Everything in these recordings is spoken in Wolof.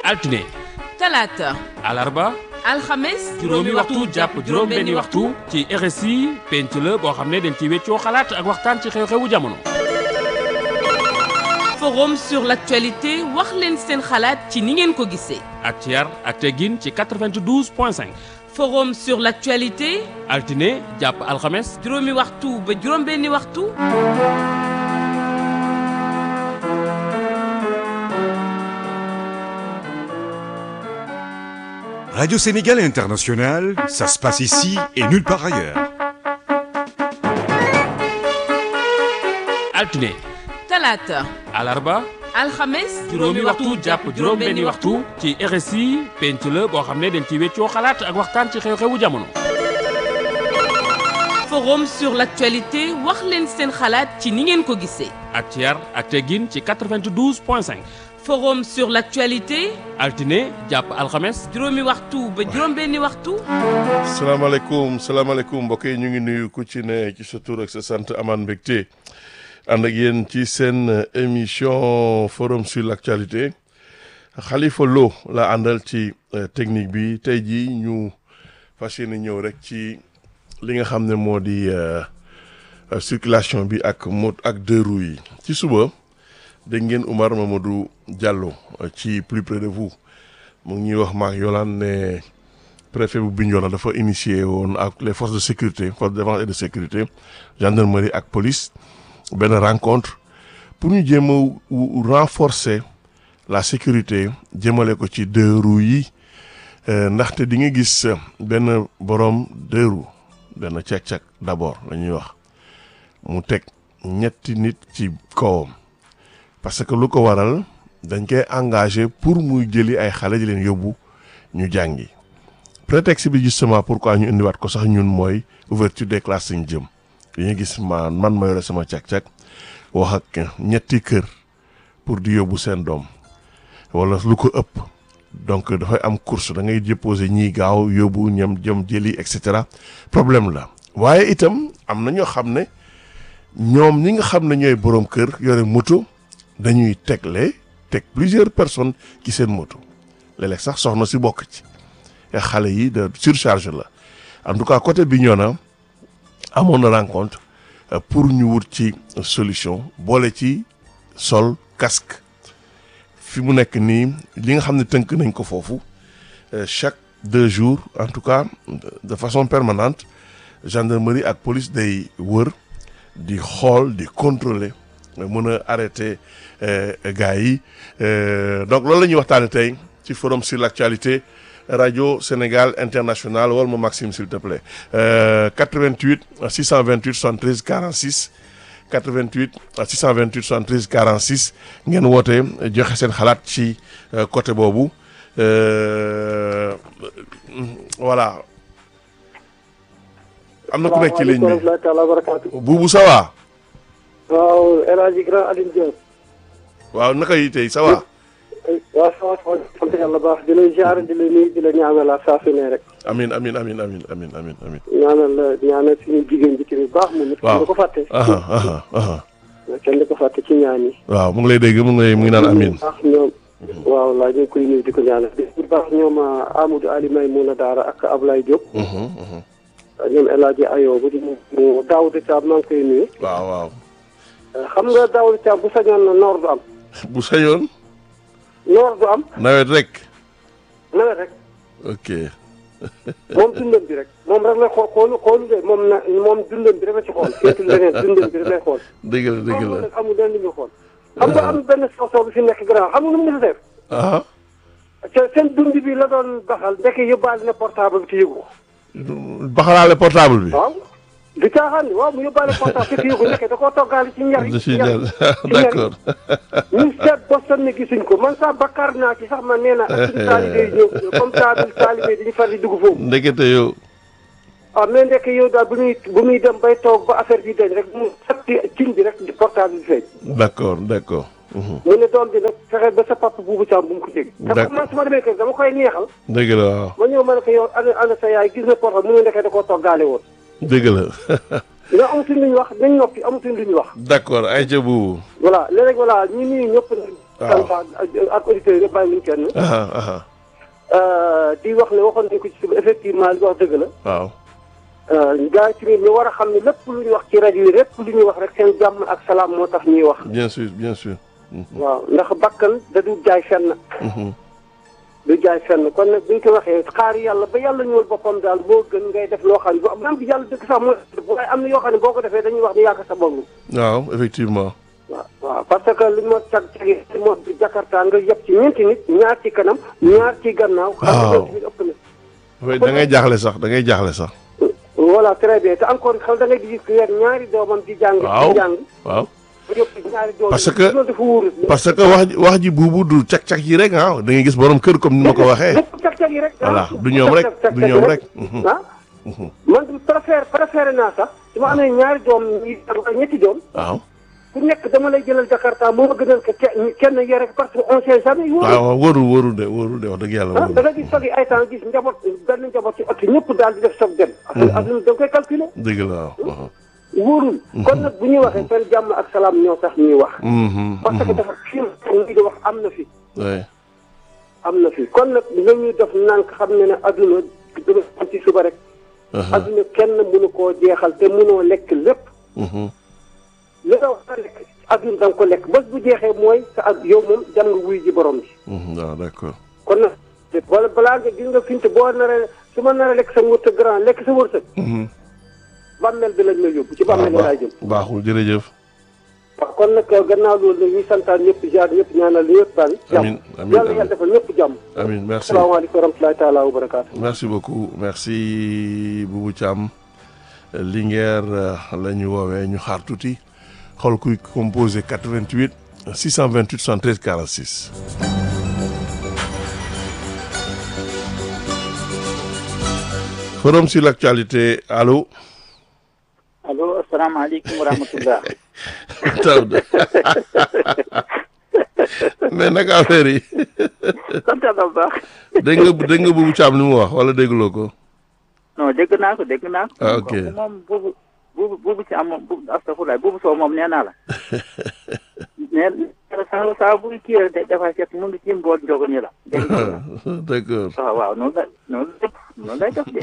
altine talaata alarba alxames juróomi waxtu jàpp juróom-benni waxtu ci RSI penc la boo xam ne dañ ci weccoo xalaat ak waxtaan ci xew-xewu jamono. forum sur l'actualité wax leen seen xalaat ci ni ngeen ko gisee ak ci yar ak teggin ci 92 point 5 forum sur l'actualité altine jàpp alxames juróomi waxtu ba juróom-benni waxtu Radio Sénégal International, ça se passe ici et nulle part ailleurs. altine talaata alarba alxames juróomi waxtu jàpp juróom-benni waxtu ci RSI penc la boo xam ne dañ ci weccoo xalaat ak waxtaan ci xew-xewu jamono. forum sur l'actualité wax leen seen xalaat ci ni ngeen ko gisee ak ci yar ak teggin ci 92 point 5 forum sur l'actualité altine jàpp alxames juróomi waxtu ba juróom-benni waxtu salaamaaleykum salaamaaleykum mbokk yi ñu ngi nuyu ku ci ne ci sa tur ak sa sant amaan mbégte ànd ak yéen ci seen émission forum sur l'actualité Khalifa Lo la àndal ci technique bi tey jii ñu fas yéene ñëw rek ci li nga xam ne moo di circulation bi ak mot ak deux roues yi ci suba dégg ngeen Oumar Mamadou Diallo ci plus près de vous mu ngi ñuy wax maak Yolande ne préfet bu Bignona dafa initié woon ak les forces de sécurité forces de défense et de sécurité gendarmerie ak police benn rencontre pour ñu jéem a renforcer la sécurité jëmale ko ci deux roues yi ndaxte di nga gis benn borom deux roues benn cek-cek d'abord la ñuy wax mu teg ñetti nit ci kawam parce que lu ko waral dañ koy engagé pour muy jëli ay xale di leen yóbbu ñu jàngi prétexte bi justement pourquoi ñu indiwaat ko sax ñun mooy ouverture des classes ñu jëm dañuy gis ma man ma yore sama càq-càq wax ak ñetti kër pour di yóbbu seen doom wala lu ko ëpp donc dafay am course da ngay déposer ñii gaaw yóbbu ñam jëm jëli et cetera problème la waaye itam am na ñoo xam ne ñoom ñi nga xam ne ñooy borom kër yore moto dañuy tegle teg plusieurs personnes ci seen moto léeg-léeg sax soxna si bokk ci xale yi de surcharge la en tout cas côté Bignona amoon na rencontre pour ñu wut ci solution boole ci sol casque fi mu nekk nii li nga xam ne tënk nañ ko foofu chaque deux jours en tout cas de façon permanente gendarmerie ak police day wër di xool di contrôler mën a arrêter gars yi donc loolu la ñuy waxtaane tey ci forum sur l'actualité radio Sénégal international wala ma Maxime s'il te plaît 88 628 73 46 88 628 73 46 ngeen woote joxe seen xalaat ci côté boobu voilà am na ku nekk ci ligne bi buubu ça va waaw El Hadj Grand Alioune Diop. waaw naka yi tey ça va. waaw ça va sant yàlla baax di la ziar di la nuyu di la ñaanal la saa su ne rek. amiin amiin amiin amiin amiin amiin amiin. ñaanal la ñaanal suñu jigéen ji tamit baax mu nit. waaw kenn du ko fàtte. kenn du ko fàtte ci ñaan yi. waaw mu ngi lay dégg mu ngi lay mu ngi naan amiin. baax ñoom. waaw laa ñu ngi koy nuyu di ko ñaanal di baax ñoom Amadou Ali Maymouna Daara ak Ablaye Diop. ñoom El Hadj Ayo bu di mu Daouda Thiam maa ngi koy nuyu. waaw waaw. xam nga Daouda Thiam bu sañoon noor du am. bu sañoon. noor du am. nawet rek. nawet rek. ok. moom dundam bi rek moom rek la xool xoolu xoolu de moom na moom dundam bi rek la ci xool seetul leneen dundam bi rek lay xool. dëgg la dëgg moom la. nag amul lenn lu ñu xool. xam nga am benn soxla bi fi nekk grand xam nga nu mu mën a def. ah. te seen dund bi la doon baxal ndek yóbbaale na portable bi te yëgu ko. baxalaale portable bi. waaw di caaxaan ni waaw mu yóbbaale portable te yëgu ndek da koo toggaale ci ñaar yi. da ciy ñaar jàll yi d'accord. ñu seet ba sonn gisuñ ko man sax bakkaar naa ci sax man nee na ak suñu taalibe yi ñëw comme ça bi taalibe dañuy far di dugg foofu. ndekete yow. ah mais ndekk yow daal bu muy bu muy dem bay toog ba affaire bi dañ rek mu sotti cin bi rek di portable bi feeñ. d'accord d'accord. mu ne doom bi nag fexe ba sa papa buubu caam bu mu ko dégg. te D'accord. man su ma demee kër dama koy neexal. dëgg la waaw. ma ñëw ma ne ko yow ana ana sa yaay gis na portable mu ne ndekee da koo toggaale woon. dëgg la. nga amatuñ lu ñu wax nañ noppi amatuñ lu ñu wax. d'accord ay ca buubu. voilà léeg-léeg voilà ñu nuyu ñëpp nag Waaw. ak auditeurs yi bàyyi wuñ kenn. aha aha di wax ne waxoon nañ ko ci suba effectivement li wax dëgg la. waaw gars yi tamit ñu war a xam ne lépp lu ñu wax ci rajo yi lépp lu ñuy wax rek seen jàmm ak salaam moo tax ñuy wax. bien sûr bien sûr waaw ndax bakkan da du jaay fenn. Mhm. du jaay fenn kon nag bu ñu ko waxee xaar yàlla ba yàlla ñëwal boppam daal moo gën ngay def loo xam ne bu même bi yàlla dëgg sax mooy waaye am na yoo xam ne boo ko defee dañuy wax ni yàgg sa bopp. waaw effectivement waaw waaw parce que li ma cag cagi moo di Jakarta nga yëpp ci ñeenti nit ñaar ci kanam ñaar ci gannaaw. xam nga Waaw. tamit ëpp na. Ouais, da ngay jaaxle sax da ngay jaaxle sax voilà très bien te encore xam da ngay gis ku yor ñaari doomam di jàng. Waaw. di jàng waaw ba yëpp ñaari doomam. Parce que- loolu dafa wóorul. parce que wax ji wax ji buubu du cak-cak yi rek ah da ngay gis borom kër comme ni ma ko waxee lépp cag cag yi rek. Voilà, ah. du ñoom rek, Cag cag du cag ñoom rek. rek. Mhm. ah man préfère préféré naa sax su ma amee ñaari doom yi ak ñetti doom. waaw ku nekk dama lay jëlal Jakarta moo ma gënal que kenn kenn yore parce que on sait jamais wóorul. waaw wóorul wóorul de wóorul de wax dëgg yàlla ah da wóorul nga gis soog yi ay temps gis njaboot benn njaboot ci ëtt ñëpp daal di def soog dem. affaire adduna da nga koy calculer. dëgg la waaw waaw wóorul. kon nag bu ñuy waxee seen jàmm ak salaam ñoo tax ñuy wax. Mhm, parce que mhm. dafa fii ngi di wax am na fi. Ouais. am na fi kon nag nga ñuy def nànk xam ne ne adduna dama am ci suba rek. Aha. adduna kenn mënu koo jeexal te mënoo lekk lépp. Mhm. li nga wax lekk adduna da nga ko lekk bés bu jeexee mooy sa ak yow moom dem nga wuy ji borom bi. Mhm, waaw d'accord kon nag wala balaa nga gis nga finte boo naree su ma naree lekk sa wërsëg grand lekk sa wërsëg. Mhm. bàmmeel bi lañ la yóbbu ci waaw bàmmeel bi laay jëm. baaxul jërëjëf waaw kon nag gannaaw loolu nag ñuy santaan ñëpp jaar ñëpp ñaanal ñëpp daal. Amiin, jàmm amiin, yàlla amiin. yàlla defal ñëpp jàmm. amin merci salaamaaleykum wa rahmatulahi taala wa barakaatu. merci beaucoup merci Boubou Thiam Linguère euh, la ñu woowee ñu xaar tuuti xool kuy composé 88 628 73 46. forum sur l'actualité allo. allo asalaamaaleykum wa rahmatullah Daouda mais naka affaire yi sant yàlla bu baax dégg nga dégg nga Boubou Thiam li mu wax wala dégguloo ko. non dégg naa ko dégg naa ko Ah, ok. kooku moom buubu buubu buubu ci am moom bu astafurlaay buubu soo moom nee naa la nee na saa saa buy kii rek dafay fekk mu ngi ci mbool njogo ni la dégg nga d'accord waaw waaw noonu la noonu la noonu lay def de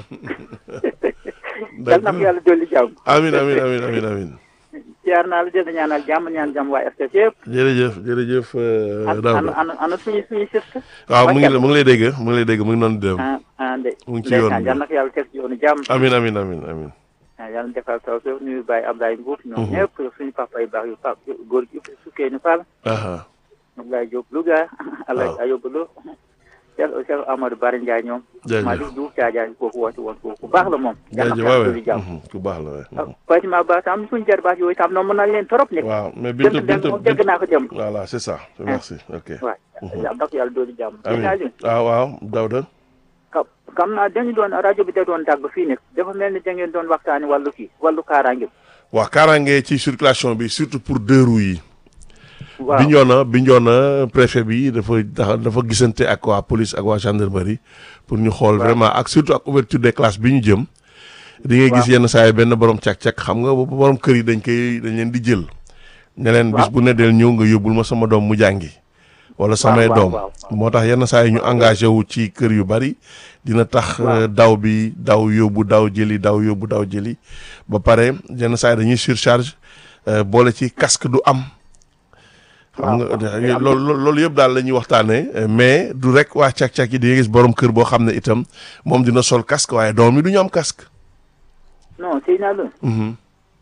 yal na ko yàlla dolli jàmm amin amin amin amin amin ziar naa la dina ñaanal jàmm ñaan jàmm waa RTS yëpp jërëjëf jërëjëf euh, ana Daouda ana ana suñu suñu siste waaw mu ngi mu ngi lay dégg mu ngi lay dégg mu ngi noonu di dem ah ah de Mu ngi ci yoon bi. yal na ko yàlla teg ci yoonu jàmm amin amin amin amin ah yàlla defal taw fi nuyu Baye Abdoulaye Mbour ñoom ñëpp suñu papa yu baax yu pa góor gi sukkee ñu Fall aha Abdoulaye Diop Louga Alaye Ayoba Lo Cheikh Cheikh Amadou Bari Ndiaye ñoom jaajëf Malick Diouf Thiadiaye kooku woote woon kooku ku baax la moom yàlla jaajëf na waaw ko yàlla jàmm mhm, ku baax la waay Fatima Ba tam suñu jarbaat yooyu tam noonu mën naa leen trop nekk waaw mais dëgg Bintu dëgg Bintu moom dégg naa ko dem voilà c'est ça merci ok waaw yàlla na ko yàlla dooli jàmm amin Aliou waaw waaw Daouda ka- xam naa dañu doon rajo bi da doon dàgg fii nekk dafa mel ni da ngeen doon waxtaani wàllu kii wàllu kaaraange waaw kaaraange ci circulation bi surtout pour deux roues yi waaw Bignona Bignona préfet bi dafa dafa dafa gisante ak waa police ak waa gendarmerie pour ñu xool vraiment ak surtout ak ouverture des classes bi ñu jëm di ngay gis yenn saa yi benn borom càq-càq xam nga borom kër yi dañ koy dañ leen di jël ne leen bis bu ne del ñëw nga yóbbul ma sama doom mu jàngi wala samay waaw, doom waaw, moo tax yenn saa yi ñu engagé wu ci kër yu bari dina tax Waaw. euh, daw bi daw yóbbu daw jëli daw yóbbu daw jëli ba pare yenn saa yi dañuy surcharge euh, boole ci casque du am xam nga waaw. loolu loolu loolu yëpp daal la ñuy waxtaanee euh, mais du rek waa càq-càq yi di nga gis borom kër boo xam ne itam moom dina sol casque waaye doom yi du ñu am casque. non sëy naa la Mhm.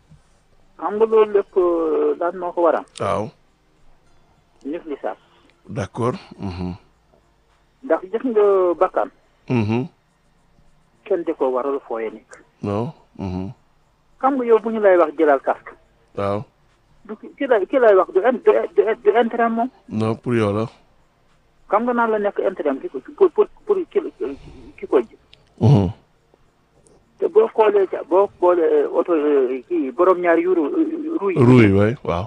xam nga loolu lépp daan moo ko waral waaw négligence d'accord. Mhm. ndax gis nga bakkan Mhm. kenn di ko waral fooye nekk non. Mhm. xam nga yow bu ñu lay wax jëlal casque waaw du ki ki lay ki lay wax du in- du du du intérêt moom non pour yow la. xam nga naan la nekk intérêt ki ko pour pour pour ki ki ko ji Mhm. te boo xoolee ca boo xoolee oto kii borom ñaari yu ru ru yi ruuy waay waaw.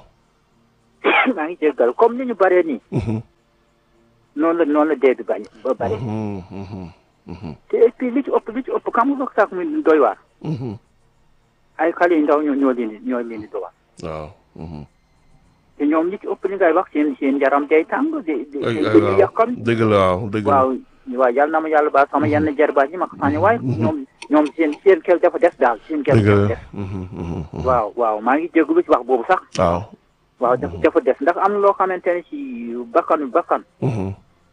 maa ngi jéggal comme ni ñu baree nii Mhm. noonu la noonu la dee bi bañ ba bare Mhm. Mhm. Mhm. te et puis li ci ëpp li ci ëpp xam nga wax sax mi doy waar Mhm. ay xale yu ndaw ñoo ñoo leen di ñoo leen di doy waar waaw. Mhm. te ñoom ñi ci ëpp li ngay wax seen seen yaram day tàng di di ay di ay di waaw yàqam dëgg la waaw dëgg la waaw waaw yàlla na ma yàlla baal sama yenn jarbaat yi ma ko sànni waaye ñoom ñoom seen seen kel dafa des daal seen kel dëgg dafa la des Mhm, mhm, mhm. waaw waaw maa ngi jégalu ci wax boobu sax waaw waaw dafa dafa des ndax am na loo xamante ne ci bakkanu bakkan Mhm,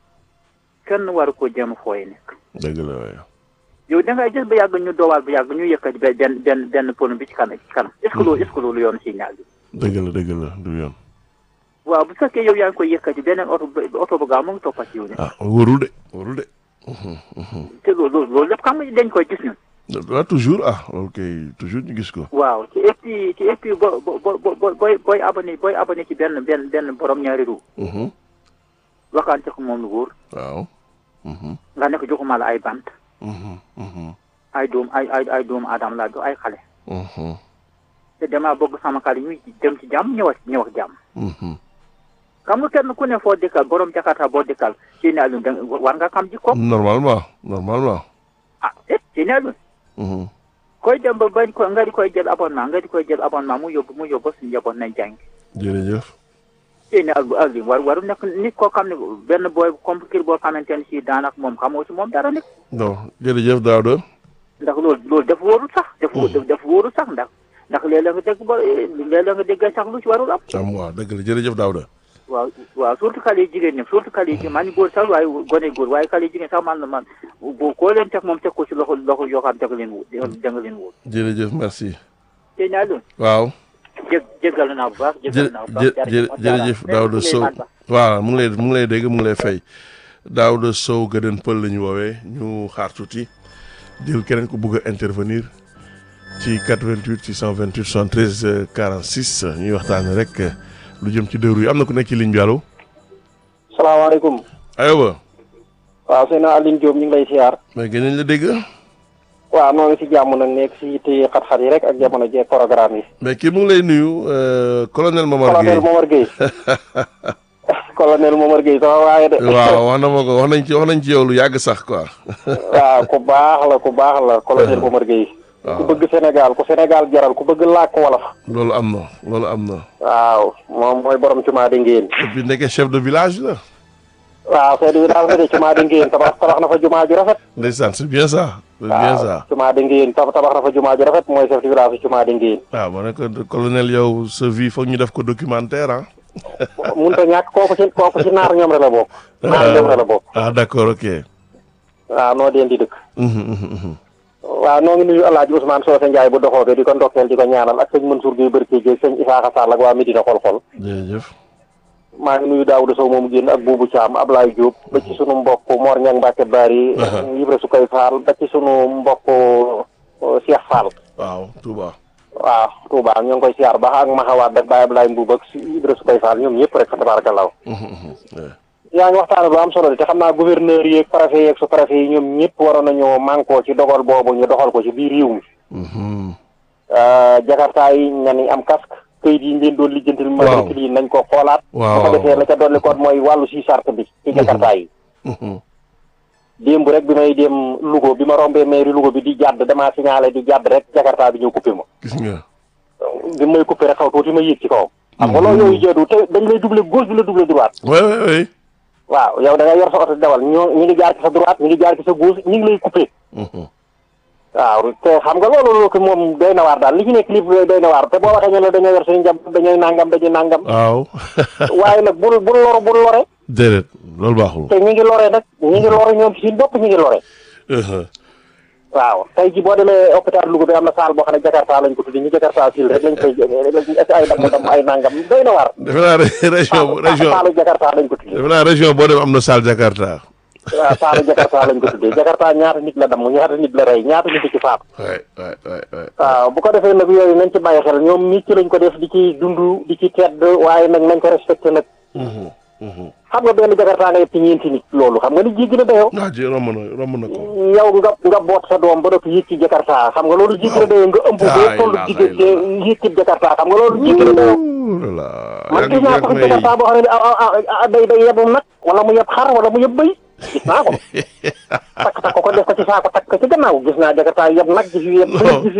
kenn waru ko jéem a fooye nekk dëgg la waaye yow da ngay gis ba yàgg ñu doowaal ba yàgg ñu yëkkati benn benn benn benn pono bi ci kanam ci kanam est ce que loolu est ce que loolu yoon si ñaar bi dëgg la dëgg la du yoon waaw bu fekkee yow yaa ngi koy yëkkati beneen oto bu oto bu gaaw mu ngi toppat ci yow ne ah wóorul de wóorul de Mhm, mhm. te loolu loolu loolu lépp xam nga dañ koy gis ñun waaw toujours ah ok toujours ñu gis ko waaw ci et puis ci et puis bo bo bo bo booy booy abonné booy abonné ci benn benn benn borom ñaari ru Mhm, waxante ko moom lu wóor waaw Mhm, nga nekk joxuma la ay bant mhm, mhm, ay doom ay ay ay doomu aadama laa do ay xale mhm, te damaa bëgg sama xale ñuy dem ci jàmm ñëwaat ñëw ak jàmm mhm. xam nga kenn ku ne foo dëkkal borom jakarta boo dëkkal ci ne Alioune da war nga xam jikko normalement normalement ah eh ci ne Alioune Mhm, koy dem ba bañ ko nga di koy jël abonnement nga di koy jël abonnement mu yóbbu mu yóbbu suñu njaboot nañ jàng jërëjëf ci ne Alioune war waru nekk nit koo xam ne benn booy compliqué boo xamante ne si daanaka moom xamoo ci moom dara nekk non jërëjëf Daouda ndax loolu loolu dafa wóorul sax dafa dafa wóorul sax ndax ndax léeg-léeg nga dégg ba léeg-léeg nga dégg sax lu ci warul am am waaw dëgg la jërëjëf Daouda waaw waaw surtout xale yi jigéen ñi surtout xale yi jigéen man góor sax waaye gone góor waaye xale yi jigéen sax man man boo koo leen teg moom teg ko ci loxo loxo yoo xam danga leen wóor danga leen wóor jërëjëf merci te naa loon waaw jég jéggal naa bu baax jë jéggal naa bu baax jë jërëjëf Daouda Sow waaw mu ngi lay mu ngi lay dégg mu ngi lay fay Daouda Sow Gëdën Pël la ñu woowee ñu xaar tuuti jël keneen ku bëgg a intervenir ci 88 628 73 46 ñuy waxtaanee rek lu jëm ci dëru yi am na ku nekk ci ligne bi allo. salaamaaleykum ayoba waaw seen Aline Diop ñu ngi lay siyaar mais gën nañ la dégg waaw noo ngi si jàmm nag nekk si yitte xat-xat yi rek ak jamono jee programme yi mais kii mu ngi lay nuyu euh, colonel Momar colonel Gueye Momar Gueye colonel Momar Gueye sama waaye de waaw wax na ma ko wax nañ ci wax nañ ci yow lu yàgg sax quoi. waaw ku baax la ku baax la colonel Momar Gueye ku bëgg Sénégal ku Sénégal jaral ku bëgg làkk wolof loolu am na loolu am na waaw moom mooy borom cumaa di ngéen et puis nekkee chef de village la waaw chef de village la de cumaa di ngéen tabax tabax na fa jumaa ju rafet ndeysaan c'est bien ça c'est bien waaw ça cumaa di ngéen tabax tabax na fa jumaa ju rafet mooy chef de village cumaa di ngéen waaw ma ne ko colonel yow sa vie foog ñu def ko documentaire ah mun ta ñàkk kooku ci kooku ci naar ñoom rek la bokk naar ñoom rek la bokk ah d'accord ok waaw noo deen di dëkk Mhm, mhm, mhm. waaw noo ngi nuyu Alaaji Ousmane Socé Ndiaye bu doxoo be di ko ndokkeel di ko ñaanal ak sëñ Mansour Gueye Barke Gueye sëñ Isaaxa Sall ak waa Medina xol-xol jërëjëf maa ngi nuyu Daouda Sow moomu génn ak Boubou Thiam Ablaye Diop ba ci sunu mbokk Mor Niang Mbacke Bari Ibra Sukay Fall ba ci sunu mbokk uh, Cheikh Fall waaw Touba waaw Touba ñoo ngi koy siyaar baax ak Maxawaat ak Baye Ablaye Mbuub ak si Ibra Sukay Fall ñoom ñëpp rek fa tabaarakallaahu Mhm, mhm. Yeah. yaa ngi waxtaane lu am solo de te xam naa gouverneur yeeg préfet yeeg sous préfet yi ñoom ñëpp waroon nañoo mànkoo ci dogal boobu ñu doxal ko ci biir réew mi Mhm. jakarta yi nañ am casque këyit yi ngeen doon lijjantil matricule yi nañ ko xoolaat Waaw, bu ko waaw, defee la ca dolli koot mooy wàllu si sart bi ci jakarta yi Mhm. démb rek bi may dem Louga bi ma rombee mairie Louga bi di jàdd damaa signalé di jàdd rek jakarta bi ñëw coupé ma gis nga bi may coupé rek xaw tuuti ma yéeg ci kawam xam nga loolu yooyu jeedu te dañ lay doublé gauche bi la doublé droite oui oui oui waaw yow da nga yor sa oto di dawal ñoo ñi ngi jaar ci sa droite ñi ngi jaar ci sa gauche ñi ngi lay coupé Mhm. waaw te xam nga loolu loolu ko moom doy na waar daal li ci nekk lépp doy na waar te boo waxee ñu ne dañoo yor suñu njaboot dañooy nangam dañuy nangam waaw waaye nag bul bul lor bul lore déedéet loolu baaxul te ñi ngi lore nag ñi ngi lore ñoom ci seen bopp ñi ngi lore Mhm. waaw tey ji boo demee hôpital Louga bi am na salle boo xam ne Jakarta lañ ko tuddi ñu Jakarta sil rek lañ koy ay damm damm ay nangam doy na waar defe naa re- région bu- région saalu Jakarta lañ ko tuddi defe naa région boo dem am na salle Jakarta waaw saalu Jakarta lañ ko tuddee Jakarta ñaata nit la damm ñaata nit la rey ñaata nit ci faatu waay waay waay waay waaw bu ko defee nag yooyu nañ ci bàyyi xel ñoom nit ci lañ ko def di ci dund di ci tedd waaye nag nañ ko respecté nag Mhm. Mhm. xam nga benn Jakarta nga yëpp ci ñeenti nit loolu xam nga ni jéggi na dayoo ah ji romb na romb na ko yow nga nga boot sa doom ba doppi yëg ci Jakarta xam nga loolu jéggi na dayoo nga ëmb Laa boo toll ilaaha diggante illallaah. yëg ci Jakarta xam nga loolu jéggi na dayoo Oulala. man yaa gis ngi naa yaa ko ngi fi may Jakarta boo xam ne ah ah ah day day yebum nag wala mu yeb xar wala mu yeb bëy gis naa ko takk takk ko def ko ci saako takk ko ci gannaaw gis naa Jakarta yeb nag gis yu yeb bëy gis yu yeb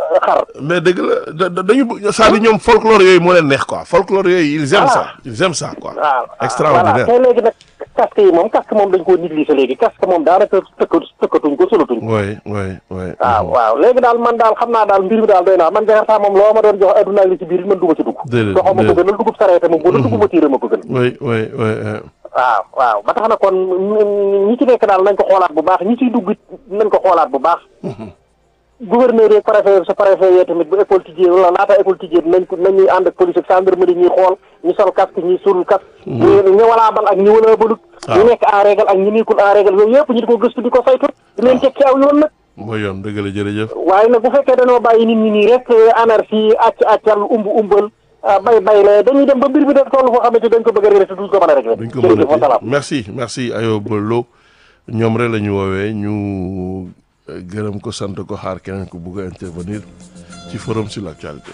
xar. mais dëgg la da- da- dañu c'est-à-dire ñoom folklore yooyu moo leen neex quoi folklore yooyu ils aiment ça ils aiment ça quoi. waaw extraordinaire voilà te léegi nag casque yi moom casque moom dañ koo négligé léegi casque moom daanaka tëkka tëkkatuñ ko solatuñ ko. oui oui oui. waaw waaw léegi daal man daal xam naa daal mbir mi daal doy naa man Jakarta moom loo ma doon jox adduna li ci biir man dugg ci dugg. Déedéet, doxoo ma ko déedéet. gënal dugub sareete moom bu la dugub ma tiire ma ko gën. oui oui oui. oui. waaw waaw ba tax na kon ñi ñi ci nekk daal nañ ko xoolaat bu baax ñi ciy dugg it nañ ko xoolaat bu baax. gouverneur yeeg préfet sa préfet yee tamit bu école tijjee wala laata école tijjee nañ ko nañuy ànd ak police ak gendarmerie ñuy xool ñu sol casque ñuy solul casque. ñu ñu walaa bal ak ñu walaa balut. ñu nekk en règle ak ñu nekkul en règle yooyu yëpp ñu di ko gëstu di ko saytu. di leen teg ci aw yoon nag. mooy yoon dëgg la jërëjëf. waaye nag bu fekkee dañoo bàyyi nit ñi nii rek anarchie acc accal umb umbal ah, bay bay la dañuy dem ba mbir bi def toll foo xamante dañ ko bëgg a réglé te duñ ko mën a réglé. duñ ko jërëjëf mën wa a salaam. merci merci Ayoba Lo ñoom rek la ñu woowee ñu euh, gërëm ko sant ko xaar keneen ko bugg a intervenir ci forum sur l'actualité.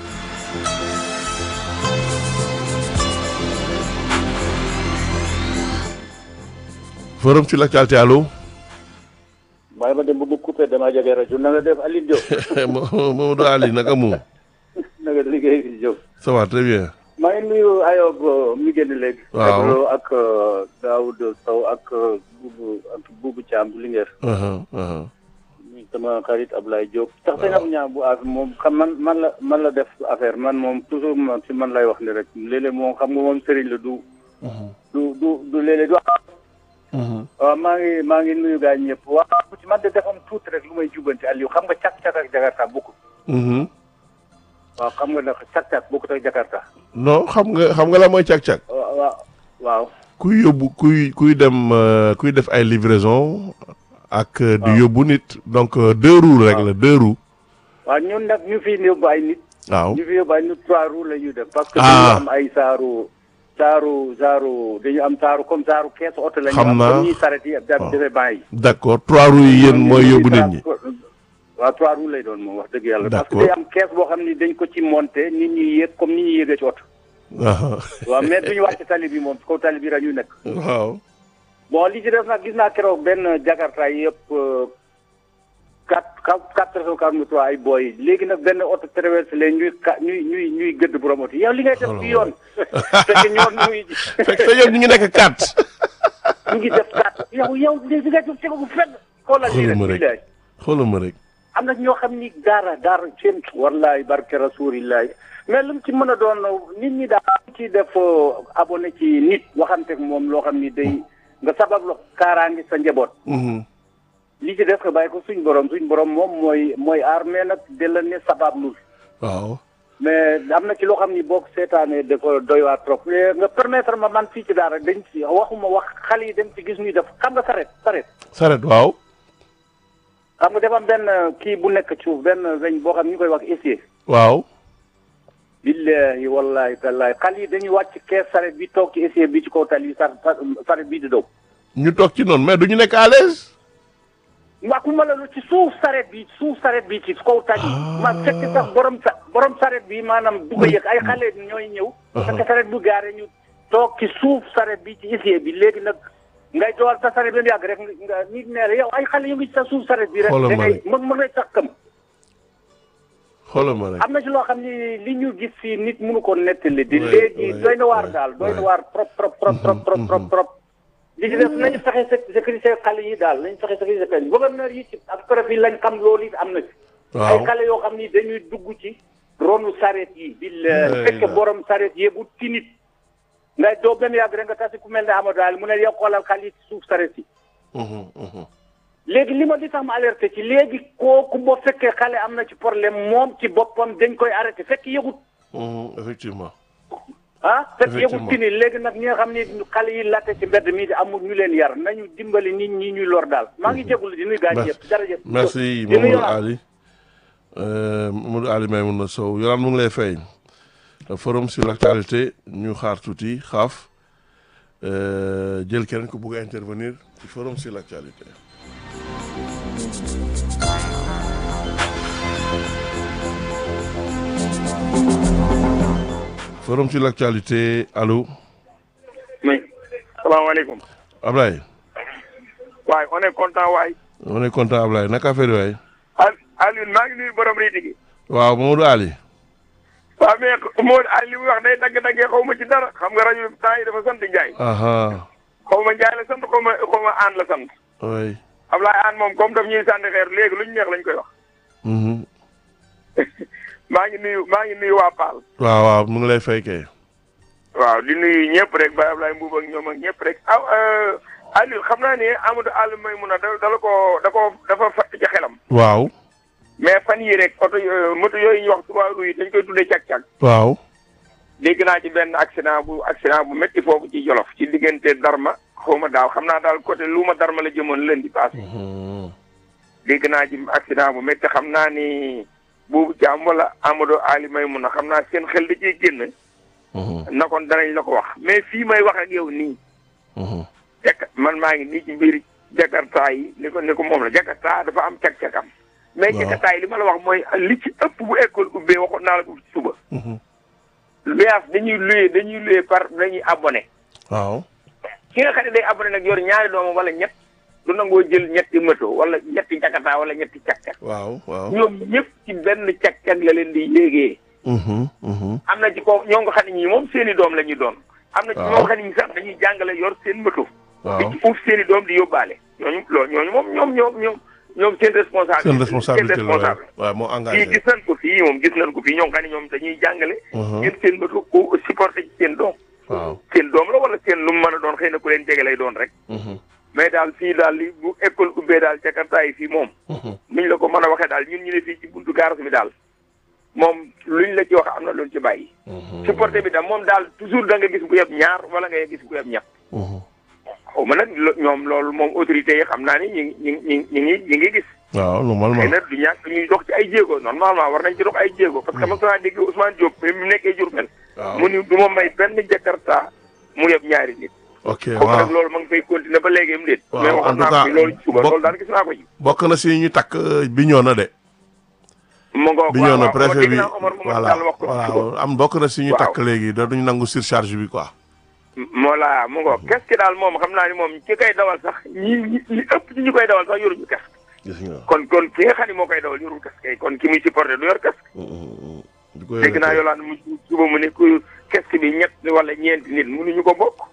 forum sur l'actualité allo. waaye ma dem ba mu coupé damaa jógee rajo na nga def Aliou Diop Mamadou Ali naka mu. na nga liggéey fi Diop ça va très bien. maa ngi nuyu Ayob mi génn léegi. Waaw. Eblo ak Daoud Sow ak Boubou ak Boubou Thiam bu Linguère. Uh-huh, uh-huh. muy sama xarit Ablaye Diop. tax te nag ñaam bu affaire moom xam man man la man la def affaire man moom toujours man ci man lay wax ni rek léeg-léeg moom xam nga moom sëriñ la du. du du du léeg-léeg du. waaw maa ngi maa ngi nuyu gaa ñëpp waaw ci man de dafa am tuuti rek lu may jubbanti Aliou xam nga càq-càq ak Jakarta bokkul. Mhm. waaw xam nga nag càq-càq bokkut ak Jakarta. non xam nga xam nga la mooy càq-càq. waaw waaw waaw. kuy yóbbu kuy kuy dem euh, kuy def ay livraison ak euh, di yóbbu nit donc euh, deux roues rek la deux roues waaw ñun nag ñu fi yóbbu ay nit. waaw ñu fi yóbbu ay nit trois roues la ñuy def. parce que Ah. dañu am ay saaru saaru saaru dañu am saaru comme saaru keesu oto la ñu Xam am naa. comme ñuy saret yi da waaw. defee ban yi. d'accord trois roues yi yéen mooy yóbbu nit ñi waaw trois roues lay doon moom wax dëgg yàlla. parce que D'accord. day am kees boo xam ni dañ ko ci monté nit ñi yéeg comme nit ñi yéegee ci oto. Aha. waaw mais duñu wàcc tali bi moom kaw tali bi la ñuy nekk. waaw bon li ci def nag gis naa keroog benn jakarta yëpp quatre quatre quatre cent quarante trois ay booy léegi nag benn oto traversé leen ñuy ka ñuy ñuy ñuy gëdd borom oto yow li ngay def ci yoon fekk ñoon ñuy fekk te ñoom ñu ngi nekk quatre ñu ngi def quatre yow yow li ngay def tegu fenn xoolal lii xoolal ma rek rek billaay xoolal ma rek am na ñoo xam ni daara daara seen wallaay barke rasulillahi mais lu mu ci mën a doon nit ñi daal ci def abonné ci nit waxante ak moom loo xam ni day nga sabab lo kaaraangi sa njaboot Mhm. li ci def nga bàyyi ko suñ borom suñ borom moom mooy mooy aar mais nag de la ne sabab lul waaw mais am na ci loo xam ni boo ko seetaanee dafa doy waar trop Eh, nga permettre ma man fii ci daara dañ ci waxuma wax xale yi dem ci gis ñuy def xam nga saret saret saret waaw xam nga dafa am benn kii bu nekk ci suuf benn weñ boo xam ni ñu koy wax essier waaw billahi wallahi tallahi xale yi dañuy wàcc kees saret bi toog ci essier bi ci kaw tali sar saret bii di daw ñu toog ci noonu mais du ñu nekk à l'aise waxuma la lu ci suuf saret bi suuf saret bi ci kaw tali ma fekk sax borom sa borom saret bi maanaam du ko yëg ay xale ñooy ñëw fekk saret bu gaare ñu toog ci suuf saret bi ci essier bi léegi nag ngay dool sa saret bi mu yàgg rek nga nit nee la yow ay xale yu ngi ci sa suuf saret bi rek Xoolal da ma ngay rek. mën mën ngay sax kam xoolal ma rek am na ci loo xam ni li ñu gis fii nit mënu ko nettali di Ouais, léegi ouais, doy na waar ouais, daal doy na ouais. waar trop trop trop trop trop trop trop li ci def nañu fexe sé- sécurité xale yi daal nañu fexe sécurité xale yi gouverneur yi ci ak préfet yi lañ xam loolu it am na ci waaw ay xale yoo xam ni dañuy dugg ci ronu saret yi bi Ouais, fekke ouais. borom saret yëbu tinit ngay doo benn yàgg rek nga tasi ku mel ne Amadou daal mu ne yow xoolal xale yi ci suuf saret yi Mhm, mhm. léegi li ma li tax ma alerté ci léegi kooku boo fekkee xale am na ci problème moom ci boppam dañ koy arrêté fekk yëgut Mhm, effectivement ah fekk Effectivement. yëgut tini léegi nag ñi nga xam ni xale yi latte ci mbedd mi di amul ñu leen yar nañu dimbali nit ñi ñuy lor daal maa ngi jégalu di nuy gaañ Merci. yëpp jërëjëf merci di nuyu Mamadou Yolande. Ali Euh, Mamadou Ali Maimouna Sow Yolande mu ngi lay fay forum sur l'actualité ñu xaar tuuti xaaf euh, jël keneen ku bugg a intervenir ci forum sur l'actualité forum sur l'actualité allo oui salaamaaleykum Ablaye waaye on est content waay on est content Ablaye naka affaire yi waay Al Alioune maa ngi nuyu borom riiti gi waaw Mamadou Ali. waaw mais Mamadou Ali li muy wax day dagg-daggee xaw ma ci dara xam nga rajo bi temps yi dafa sant Ndiaye. aha xaw ma Ndiaye la sant xaw ma xaw ma Aan la sant. oui. Ablaye Aan moom comme daf ñuy sànni xeer léegi lu ñu neex lañ koy wax. Mhm. maa ngi nuyu maa ngi nuyu waa Paal. waaw waaw mu ngi lay fay kay. waaw di nuyu ñëpp rek Baye Ablaye Mbuub ak ñoom ak ñëpp rek aw Aliou xam naa ne Amadou Aliou Maymouna da dala ko da ko dafa fatt ci xelam. waaw. mais fan yii rek oto yo- moto yooyu ñuy wax trois roues yi dañ koy tuddee cag-cag. waaw. dégg naa ci benn accident bu accident bu métti foofu ci Jolof ci diggante Darma xaw ma daaw xam naa daal côté Luuma Darma la jëmoon lundi passé. dégg naa ci accident bu métti xam naa ni boobu jaam wala Amadou Ali Maymouna xam naa seen xel da ciy génn. na kon danañ la ko wax mais fii may wax ak yow nii. jaka man maa ngi nii ci mbir Jakarta yi ni ko ni ko moom la Jakarta dafa am cag-cagam. mais Waaw. Jakarta yi li ma la wax mooy li ci ëpp bu école ubbee waxoon naa la ko ci suba. luyaas dañuy luyee dañuy luyee par dañuy abonné. waaw. ki nga xam ne day abonné nag yor ñaari doomam wala ñett du nangoo jël ñetti moto wala ñetti Jakarta wala ñetti cag-cag. waaw waaw. ñoom ñëpp ci benn cag-cag la leen di yéegee. Mhm, mhm. am na ci ko ñoo nga xam ne ñii moom seen i doom la ñuy doon. am na ci Waaw. ñoo nga xam ne ñii sax dañuy jàngale yor seen moto. waaw. di ci uuf seen i doom di yóbbaale. ñooñu loolu ñooñu moom ñoom ñoom ñoom ñoom seen responsabilité. seen responsabilité la waaw responsable. waaw moo fii engagé. gis nañ ko fii moom gis nañ ko fii ñoo nga xam ne ñoom dañuy jàngale. Mhm. ngeen seen moto ko supporté ci seen doom. waaw. seen doom la wala seen lu mu mën a doon xëy na ku leen jege lay doon rek. Mhm, mais daal fii daal li bu école ubbee daal Jakarta yi fii moom. mhm. niñ la ko mën a waxee daal ñun ñu ne fii ci buntu garas bi daal moom luñ la ci wax am na luñ ci bàyyi. Mhm, supporté bi daal moom daal toujours da nga gis bu yeb ñaar wala nga gis bu yeb ñett. mhm. xaw ma nag lo- ñoom loolu moom autorités yi xam naa ni ñu ngi ñu ngi ñu ngi ñu ngi gis. waaw xëy normalement. na du ñàkk ñuy dox ci ay jéego normalement war nañ ci dox ay jéego. parce que mos naa dégg Ousmane Diop bi mu nekkee Diourbel. waaw mu ni du ma may benn Jakarta mu yeb ñaari nit. ok kooku waaw. nag loolu ma ngi fay continuer ba léegi mu déet. Waaw, mais en waxoon tout naa cas, ko fi loolu ci suba bokk- loolu daal gis naa ko ci. bokk na si ñu takk bi ñoo na de. mu ngoog bi waaw ñoo na waaw préfet dégg bi naa Omar Mamadou voilà Sall wax ko ci suba. voilà am bokk na si ñu Waaw. takk léegi da duñu nangu surcharge bi quoi. moo la mu ngoog kes ki daal moom xam naa ni moom ki koy dawal sax ñi ñi li ëpp ci ñi koy dawal sax yoruñu kes gis nga. kon kon ki nga xam ne moo koy dawal yorul kes kay kon ki muy supporté du yor kes di ko dégg naa yolaan mu suba mu ne ku kes bi ñett wala ñeenti nit mënuñu ko bokk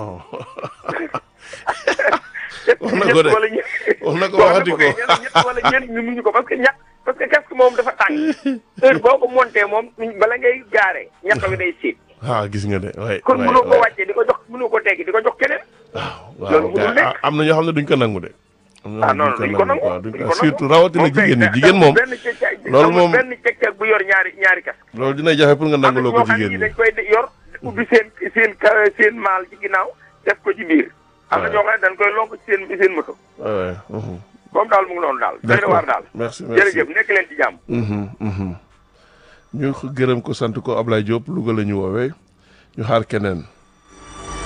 wax na ko de wala ñeent wax na ko wax waxati na ko. kay ñett wala ñeent ñu mënuñu ko parce que ñett parce que kes moom dafa tàng heure boo ko monté moom bala ngay gaaree ñett bi day siit ah gis nga de waay kon waay, mënoo ko waay. wàccee di ko jox mënoo ko teggi di ko jox keneen waaw loolu mënul gars- nekk. am na ñoo xam ne duñ ko nangu de. am na ah ñoo non xam ne duñ ko nangu quoi, duñ duñ ko ko surtout nangu. rawatina Moom kay jigéen ñi da- jigéen amul moom benn ceg-ceg loolu amul moom- benn ceg-ceg bu yor ñaari ñaari kas loolu dina jafe pour nga am na nanguloo ñoo ko xam ne jigéen ñi. dañ koy yor ubbi seen seen ka- seen maal ci ginnaaw def ko ci biir am na Ouais. ñoo xam ne dañ koy lonk ci seen seen moto waay waay. mhm. moom daal mu ngi noonu daal doy na waar daal merci merci. jërëjëf nekk leen ci jàmm Mhm, mhm. ñu gërëm ko sant ko Ablaye Diop Louga la ñu woowee ñu xaar keneen.